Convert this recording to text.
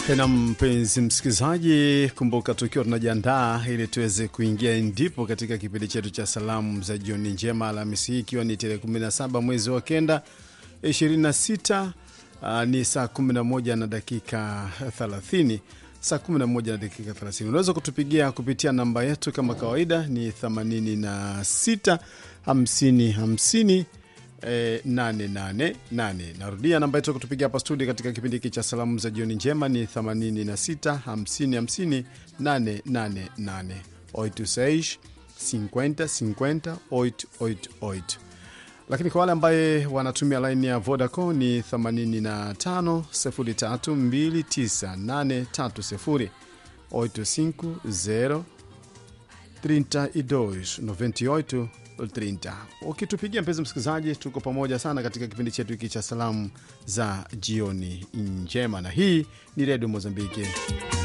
tena mpenzi msikilizaji, kumbuka tukiwa tunajiandaa ili tuweze kuingia ndipo katika kipindi chetu cha salamu za jioni njema Alhamisi hii ikiwa ni tarehe 17 mwezi wa kenda 26 uh, ni saa 11 na dakika 30 saa 11 na dakika 30. Unaweza kutupigia kupitia namba yetu kama kawaida ni 86 50 50 Eh, nane nane nane. Narudia namba yetu ya kutupigia hapa studio katika kipindi hiki cha salamu za jioni njema ni 86 50 50 888 826 50 50 888. Lakini kwa wale ambaye wanatumia laini ya Vodacom ni 85 03 29830 850 32 98 30. Ukitupigia mpenzi msikilizaji, tuko pamoja sana katika kipindi chetu hiki cha salamu za jioni njema, na hii ni redio Mozambiki.